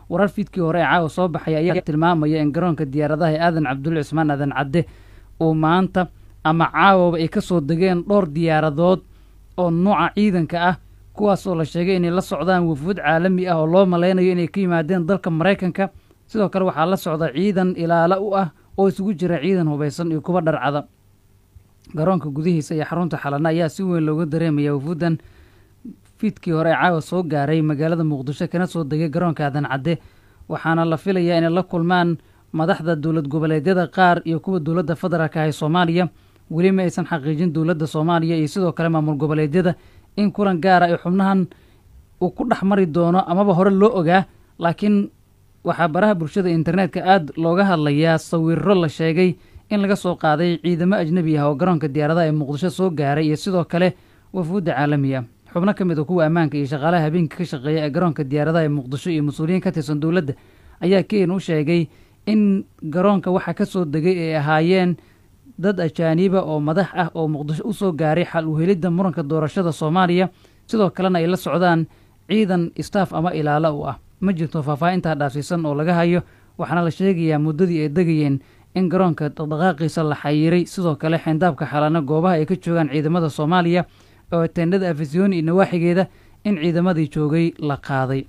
warar fiidkii hore ee caawa soo baxaya ayaa tilmaamaya in garoonka diyaaradaha ee aadan cabdulle cismaan aadan cadde uu maanta ama caawaba ay ka soo degeen dhowr diyaaradood oo nooca ciidanka ah kuwaas oo la sheegay inay la socdaan wafuud caalami ah oo loo malaynayo inay ka yimaadeen dalka maraykanka sidoo kale waxaa la socda ciidan ilaalo u ah oo isugu jira ciidan hubaysan iyo kuwa dharcada garoonka gudihiisa iyo xarunta xalana ayaa si weyn looga dareemaya wafuuddan fiidkii hore ee caawa soo gaaray magaalada muqdisho kana soo degay garoonka aadan cadde waxaana la filayaa inay la kulmaan madaxda dowlad goboleedyada qaar iyo kuwa dowladda federaalka ah ee soomaaliya weli ma aysan xaqiijin dowladda soomaaliya iyo sidoo kale maamul goboleedyada in kulan gaara ay xubnahan uu ku dhex mari doono amaba hore loo ogaa laakiin waxaa baraha bulshada internetka aada looga hadlayaa sawiro la sheegay in laga soo qaaday ciidamo ajnebi ah oo garoonka diyaaradaha ee muqdisho soo gaaray iyo sidoo kale wafuudda caalamiya xubno ka mid a kuwa ammaanka iyo shaqaalaha habeenka ka shaqeeya ee garoonka diyaaradaha ee muqdisho iyo mas-uuliyiin ka tirsan dowladda ayaa keen u sheegay in garoonka waxaa ka soo degay ay ahaayeen dad ajaaniba oo madax ah oo muqdisho u soo gaaray xal uhelidda muranka doorashada soomaaliya sidoo kalena ay la socdaan ciidan istaaf ama ilaalo u ah ma jirto faahfaahintaa dhaafsiisan oo laga hayo waxaana la sheegayaa muddadii ay degayeen in garoonka dhaqdhaqaaqiisa la xayiray sidoo kale xeyndaabka xalana goobaha ay ka joogaan ciidamada soomaaliya oo teendhada afisyooni iyo nawaaxigeeda in ciidamadii joogay la qaaday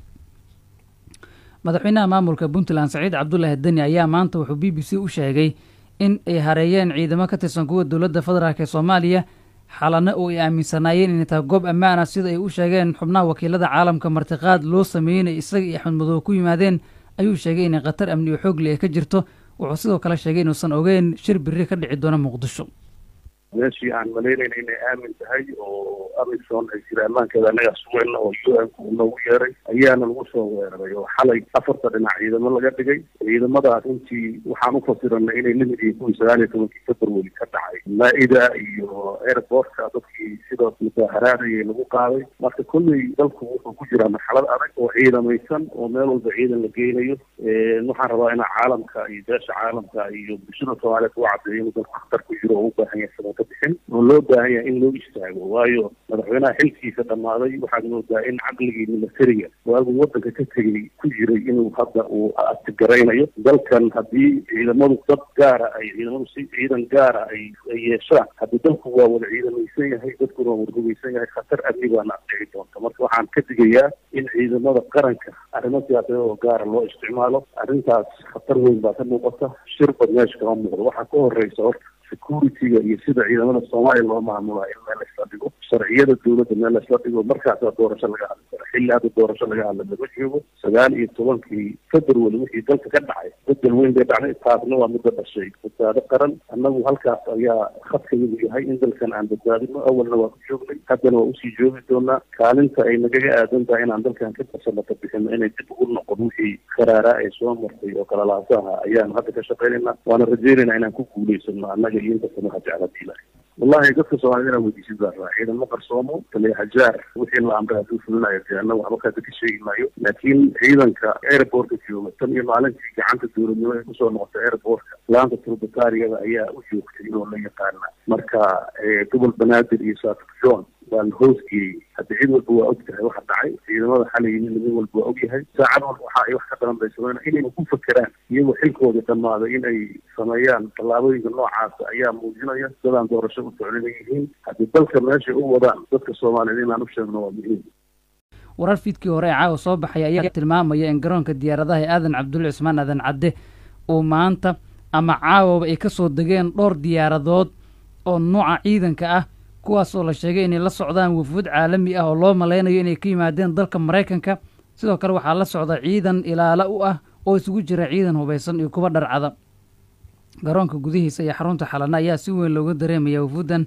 madaxweynaha maamulka puntland saciid cabdulaahi deni ayaa maanta wuxuu b b c u sheegay in ay hareeyeen ciidamo ka tirsan kuwa dowladda federaalk ee soomaaliya xalana oo ay aaminsanaayeen inay tahay goob ammaan ah sida ay u sheegeen xubnaha wakiilada caalamka martiqaad loo sameeyey in isaga iyo axmed madoobe ku yimaadeen ayuu sheegay inay khatar amni oo xoogli ay ka jirto wuxuu sidoo kale sheegay inuusan ogeyn shir biri ka dhici doono muqdisho meeshii aan malaynayna inay aamin tahay oo amisom ay jira ammaankeeda annagaa sugayna oo u n ku noogu yeeray ayaana lagu soo weeraray oo xalay afarta dhinac ciidamo laga dhigay ciidamadaas runtii waxaan u fasiranay inay lamid yihiin kuwii sagaal iyo tobankii february ka dhacay maa-ida iyo airportka dadkii sidoo mudaaharaadayay lagu qaaday marka kolley dalku wuxuu ku jiraa marxalad adag oo ciidamaysan oo meel walba ciidan la geynayo waxaan rabaa inaa caalamka iyo beesha caalamka iyo bulshada soomaaliyeed u cadeeyo inuu dalku khatar ku jiro oo u baahan yahay bixin oo loo baahan yahay in loo istaago waayo madaxweynaha xilkiisa dhammaaday waxaad moodaa in caqligii militariga waagu wadanka ka tegay ku jiray inuu hadda uu atigaraynayo dalkan haddii ciidamadu dad gaara ay ciidamadu si ciidan gaara ay ay yeeshaan haddii dalku waa wada ciidamaysan yahay dadkuna waa wada hugaysan yahay khatar amni baana dhici doonta marka waxaan ka digayaa in ciidamada qaranka arrimo siyaasadeed oo gaara loo isticmaalo arrintaas khatar weyn baa ka muuqata shir bad meesha kama muuqdo waxaa ka horeysa horta security-ga iyo sida ciidamada soomaaliya loo maamulaa in meel laysla dhigo sharciyada dowladda meel laysla dhigo markaasaa doorasho laga hadli kara xilli hadda doorasho laga hadla lama joogo sagaal iyo tobankii february wixii dalka ka dhacay bedel weyn bay dhacday taasna waa midda dhashay badbaado qaran annagu halkaas ayaa khadkayadu yahay in dalkan aan badbaadino awalna waa ku joognay haddana waa usii joogi doonaa kaalinta ay nagaga aadan tahay inaan dalkan ka fasalata bixino inay dib ugu noqon wixii karaaraa ay soo martay oo kalalaasaha ayaan hadda ka shaqaynaynaa waana rajaynaynaa inaan ku guulaysano annaga iyo inta sanaha jecladiila wallahi dadka soomaalida inaan weydiisid baa rabaa ciidamo qarsoomo taliya hajaar wixii la amray hadduu fulinayo dee annaga waxba kaada ka sheegi maayo laakiin ciidanka airportka jooga tan iyo maalintii gacanta dowladnimo ay kusoo noqotay airportka laanta turbataariyada ayaa u joogtay oo la yaqaana marka gobol banaadir iyo saafik john baa la hoosgeeyey hadda cid walba waa og tahay waxa dhacay ciidamada xalay yimid mid walba waa og yahay saacad walba waxa ay wax ka daran bay sameyn inayna ku fakeraan iyagoo xilkooda dhammaaday in ay sameeyaan tallaabooyinka noocaasa ayaa muujinaya dadaan doorasho u socdina yihiin haddii dalka meeshay u wadaan dadka soomaaliyeed inaan u sheegno waa muhiim warar fiidkii hore ee caawa soo baxaya ayaa tilmaamaya in garoonka diyaaradaha ee aadan cabdulle cismaan aadan cadde uu maanta ama caawaba ay ka soo degeen dhowr diyaaradood oo nooca ciidanka ah kuwaas oo la sheegay inay la socdaan wafuud caalami ah oo loo malaynayo inay ka yimaadeen dalka maraykanka sidoo kale waxaa la socda ciidan ilaalo u ah oo isugu jira ciidan hubaysan iyo kuwa dharcada garoonka gudihiisa iyo xarunta xalana ayaa si weyn looga dareemaya wafuuddan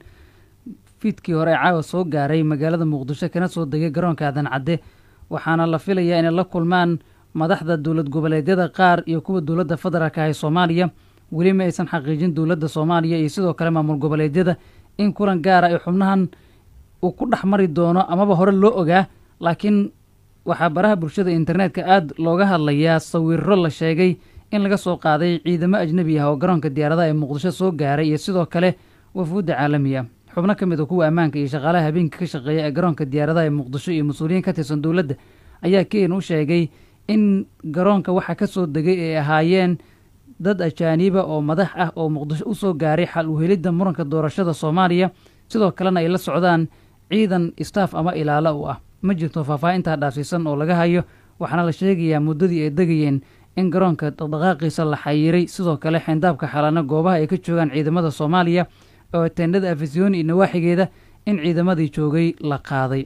fiidkii hore ee caawa soo gaaray magaalada muqdisho kana soo degay garoonka aadan cadde waxaana la filayaa inay la kulmaan madaxda dowlad goboleedyada qaar iyo kuwa dowladda federaalk ah ee soomaaliya weli ma aysan xaqiijin dowladda soomaaliya iyo sidoo kale maamul goboleedyada in kulan gaara ay xubnahan uu ku dhex mari doono amaba hore loo ogaa laakiin waxaa baraha bulshada internetka aada looga hadlayaa sawiro la sheegay in laga soo qaaday ciidamo ajnebi ah oo garoonka diyaaradaha ee muqdisho soo gaaray iyo sidoo kale wafuudda caalamiya xubno ka mid a kuwa ammaanka iyo shaqaalaha habeenka ka shaqeeya ee garoonka diyaaradaha ee muqdisho iyo mas-uuliyiin ka tirsan dowladda ayaa keen u sheegay in garoonka waxaa ka soo degay ay ahaayeen dad ajaaniba oo madax ah oo muqdisho u soo gaaray xal uhelidda muranka doorashada soomaaliya sidoo kalena ay la socdaan ciidan istaaf ama ilaalo u ah ma jirto faahfaahintaa dhaafsiisan oo laga hayo waxaana la sheegayaa muddadii ay degayeen in garoonka dhaqdhaqaaqiisa la xayiray sidoo kale xeendaabka xalana goobaha ay ka joogaan ciidamada soomaaliya oo teendhada afisyooni iyo nawaaxigeeda in ciidamadii joogay la qaaday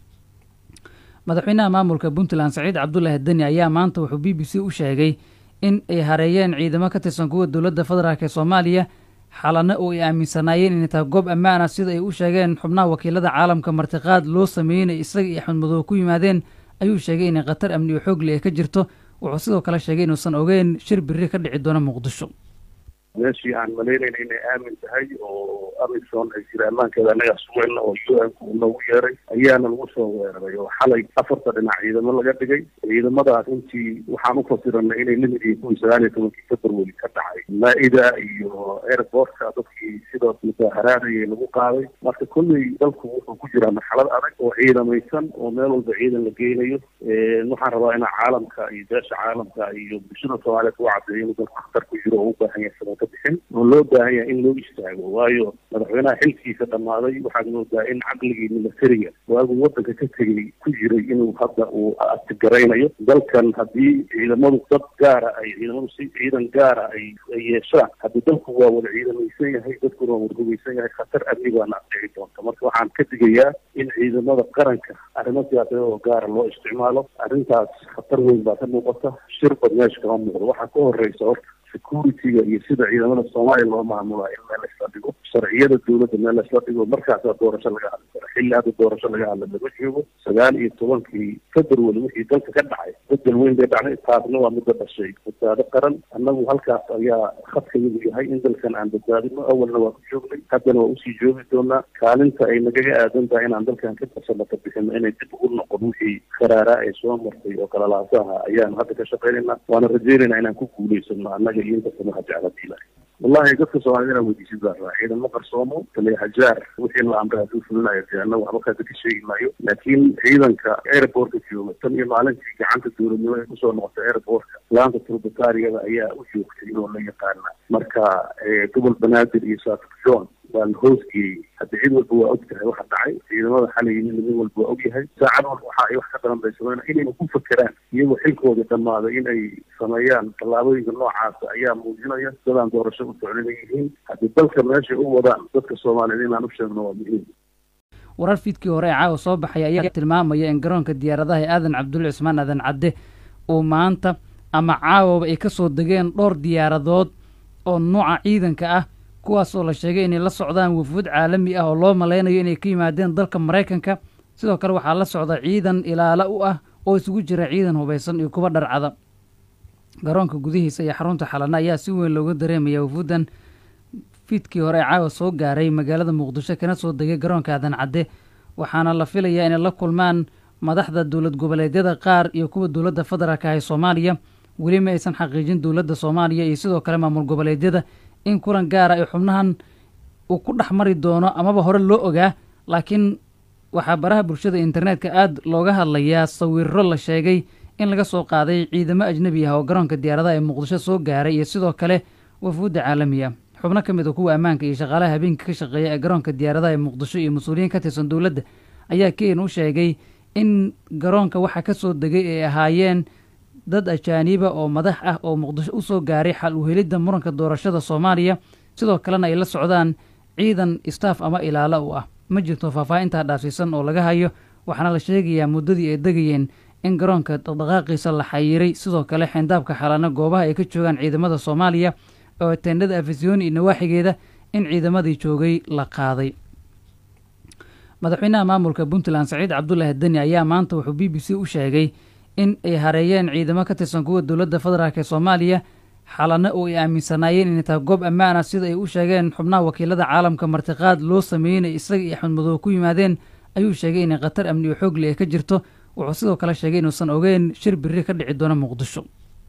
madaxweynaha maamulka puntland saciid cabdulaahi deni ayaa maanta wuxuu b b c u sheegay in ay hareeyeen ciidamo ka tirsan kuwa dowladda federaalk ee soomaaliya xalana oo ay aaminsanaayeen inay tahay goob ammaan ah sida ay u sheegeen xubnaha wakiilada caalamka martiqaad loo sameeyey inay isaga iyo axmed madoobe ku yimaadeen ayuu sheegay inay khatar amni oo xoogle ay ka jirto wuxuu sidoo kale sheegay inuusan ogeyn shir biri ka dhici doono muqdisho meeshii aan malaynayna inay aamin tahay oo amisom ay jira ammaankeeda annagaa sugayna oo u n ku noogu yeeray ayaana lagu soo weeraray oo xalay afarta dhinac ciidamo laga dhigay ciidamadaas intii waxaan u fasiranay inay lamid yihiin kuwii sagaal iyo tobankii february ka dhacay maa-ida iyo airportka dadkii sidoos musaaharaadayay lagu qaaday marka kolley dalku wuxuu ku jiraa marxalad adag oo ciidamaysan oo meel walba ciidan la geynayo waxaan rabaa inaa caalamka iyo beesha caalamka iyo bulshada soomaaliyeed u cadeeyo inuu dalku khatar ku jiro oo u baahan yahay sabata bixin oo loo baahan yahay in loo istaago waayo madaxweynaha xilkiisa dhammaaday waxaad moodaa in caqligii militariga waagu wadanka ka tegay ku jiray inuu hadda uu atigaraynayo dalkan haddii ciidamadu dad gaara ay ciidamadu si ciidan gaara ay ay yeeshaan haddii dalku waa wada ciidamaysan yahay dadkuna waa wada hugaysan yahay khatar amni baana dhici doonta marka waxaan ka digayaa in ciidamada qaranka arrimo siyaasadeed oo gaara loo isticmaalo arrintaas khatar weyn baa ka muuqata shir bad meesha kama muuqdo waxaa ka horeysa horta security-ga iyo sida ciidamada soomaaliya loo maamulaa in meel laysla dhigo sharciyada dowladda meel laysla dhigo markaasaa doorasho laga hadli karo xilli hadda doorasho laga hadla laga joogo sagaal iyo tobankii february wixii dalka ka dhacay bedel weyn bay dhacday taasna waa midda dhashay badbaado qaran annagu halkaas ayaa khadkayadu yahay in dalkan aan badbaadino awalna waa ku joognay haddana waa usii joogi doonaa kaalinta ay nagaga aadan tahay inaan dalkan ka tasalata bixino inay dib ugu noqon wixii karaaraa ay soo martay oo kalalaasaha ayaanu hadda ka shaqaynaynaa waana rajeynayna inaan ku guulaysano annaga iyo inta samaha jecladiila wallahi dadka soomaalida inaa weydiisid baa rabaa ciidamo qarsoomo taliya hajaar wixii la amray hadduu fulinayo dee annagu waxba kaasa ka sheegi maayo laakiin ciidanka airportka jooga tan iyo maalintii gacanta dowladnimo ay kusoo noqotay airportka laanta turbataariyada ayaa u joogtay inoo la yaqaana marka gobol banaadir iyo saatib john waa la hoosgeeyey hadda cid walba waa og tahay waxa dhacay ciidamada xalay yimid mid walba waa og yahay saacad walba waxa ay wax ka daran bay sameyn inayna ku fakeraan iyagoo xilkooda dhammaaday in ay sameeyaan tallaabooyinka noocaasa ayaa muujinaya dadaan doorasho u socdin ay yihiin haddii dalka meeshay u wadaan dadka soomaaliyeed inaan u sheegno waa muhiim warar fiidkii hore ee caawa soo baxay ayaa tilmaamaya in garoonka diyaaradaha ee aadan cabdulle cismaan aadan cadde uu maanta ama caawaba ay ka soo degeen dhowr diyaaradood oo nuuca ciidanka ah kuwaas oo la sheegay inay la socdaan wufuud caalami ah oo loo malaynayo inay ka yimaadeen dalka maraykanka sidoo kale waxaa la socda ciidan ilaalo u ah oo isugu jira ciidan hubaysan iyo kuwa dharcada garoonka gudihiisa iyo xarunta xalana ayaa si weyn looga dareemaya wufuuddan fiidkii hore ee caawa soo gaaray magaalada muqdisho kana soo degay garoonka aadan cadde waxaana la filayaa inay la kulmaan madaxda dowlad goboleedyada qaar iyo kuwa dowladda federaalka ah ee soomaaliya weli ma aysan xaqiijin dowladda soomaaliya iyo sidoo kale maamul goboleedyada in kulan gaara ay xubnahan uu ku dhex mari doono amaba hore loo ogaa laakiin waxaa baraha bulshada internetka aada looga hadlayaa sawiro la sheegay in laga soo qaaday ciidamo ajnebi ah oo garoonka diyaaradaha ee muqdisho soo gaaray iyo sidoo kale wafuudda caalami ah xubno ka mid a kuwa ammaanka iyo shaqaalaha habeenka ka shaqeeya ee garoonka diyaaradaha ee muqdisho iyo mas-uuliyiin ka tirsan dowladda ayaa keen u sheegay in garoonka waxaa ka soo degay ay ahaayeen dad ajaaniba oo madax ah oo muqdisho u soo gaaray xal uhelidda muranka doorashada soomaaliya sidoo kalena ay la socdaan ciidan istaaf ama ilaalo u ah ma jirto faahfaahintaa dhaafsiisan oo laga hayo waxaana la sheegayaa muddadii ay degayeen in garoonka dhaqdhaqaaqiisa la xayiray sidoo kale xeendaabka xalana goobaha ay ka joogaan ciidamada soomaaliya oo teendhada afisyooni iyo nawaaxigeeda in ciidamadii joogay la qaaday madaxweynaha maamulka puntland saciid cabdulaahi deni ayaa maanta wuxuu b b c u sheegay in ay hareeyeen ciidamo ka tirsan kuwa dowladda federaalk ee soomaaliya xalana oo ay aaminsanaayeen inay tahay goob ammaan ah sida ay u sheegeen xubnaha wakiilada caalamka martiqaad loo sameeyey inay isaga iyo axmed madoobe ku yimaadeen ayuu sheegay inay khatar amni oo xoogle ay ka jirto wuxuu sidoo kale sheegay inuusan ogeyn shir biri ka dhici doono muqdisho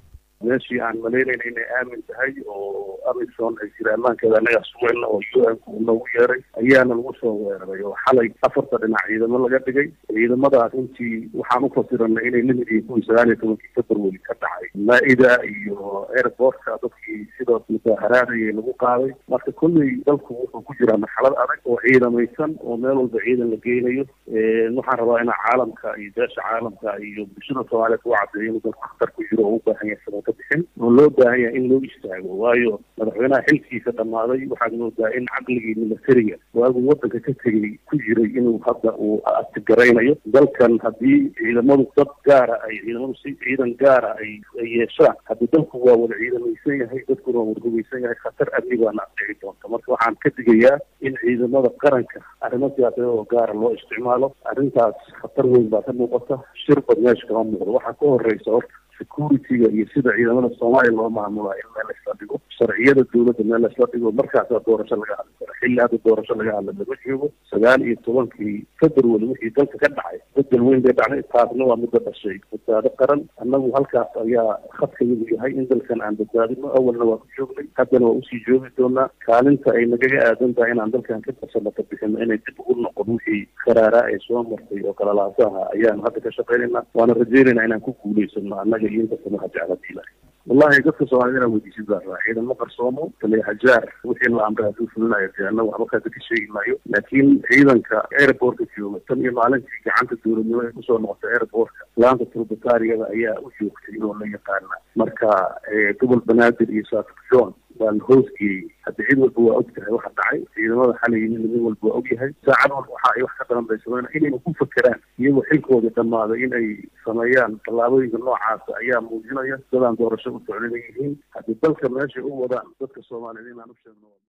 meeshii aan malaynayna inay aamin tahay oo amisom ay jira ammaankeeda annagaa sugayna oo u n ku noogu yeeray ayaana lagu soo weeraray oo xalay afarta dhinac ciidamo laga dhigay ciidamadaas intii waxaan ufasiranay inay limid iyo kuwii sagaal iyo tobankii february ka dhacay maa-ida iyo airportka dadkii sidoo musaaharaadayay lagu qaaday marka kolley dalku wuxuu ku jiraa marxalad adag oo ciidamaysan oo meel walba ciidan la geynayo waxaan rabaa inaa caalamka iyo beesha caalamka iyo bulshada soomaaliyeed u cadeeyo inuu dalku khatar ku jiro oo u baahan yahay sabata bixin oo loo baahan yahay in loo istaago waayo madaxweynaha xilkiisa dhammaaday waxaad moodaa in caqligii militariga waagu wadanka ka tegay ku jiray inuu hadda uu atigaraynayo dalkan haddii ciidamadu dad gaara ay ciidamadu si ciidan gaara ay ay yeeshaan haddii dalku waa wada ciidamaysan yahay dadkuna waa wada hugaysan yahay khatar amni baana adhici doonta marka waxaan ka digayaa in ciidamada qaranka arrimo siyaasadeed oo gaara loo isticmaalo arrintaas khatar weyn baa ka muuqata shir bad meesha kama muuqdo waxaa ka horeysa horta security-ga iyo sida ciidamada soomaaliya loo maamulaa in meel laisla dhigo sharciyada dowladda meel laisla dhigo markaasaa doorasho laga hadli karo xilli hadda doorasho laga hadla lama joogo sagaal iyo tobankii february wixii dalka ka dhacay bedel weyn bay dhacday taasna waa muddo dhashay badbaado qaran annagu halkaas ayaa khadkayadu yahay in dalkan aan badbaadino awalna waa ku joognay haddana waa usii joogi doonaa kaalinta ay nagaga aadan tahay inaan dalkan ka barsana ka bixino inay dib ugu noqon wixii karaaraa ay soo martay oo kalalaasaha ayaanu hadda ka shaqaynayna waana rajeynayna inaan ku guulaysano annaga iyo inta samaha jeclada ilahay wallahi dadka soomaaliyed inaa weydiisid baa rabaa ciidamo qarsoomo taliya hajaar wixii la amray hadduu fulinayo dee annagu waxba kaasa ka sheegi maayo laakiin ciidanka airportka jooga tan iyo maalintii gacanta dowladnimo ay kusoo noqotay airportka laanta turbataariyada ayaa u joogtay oo la yaqaana marka gobol banaadir iyo saakir john waa la hoosgeeyey hadda cid walba waa og tahay waxa dhacay ciidamada xalay yimid mid walba waa og yahay saacad walba waxa ay wax ka daran bay sameyn inayna ku fakeraan iyagoo xilkooda dhammaaday in ay sameeyaan tallaabooyinka noocaasa ayaa muujinaya dadaan doorasho u socdina yihiin haddii dalka meeshay u wadaan dadka soomaaliyeed inaan u sheegno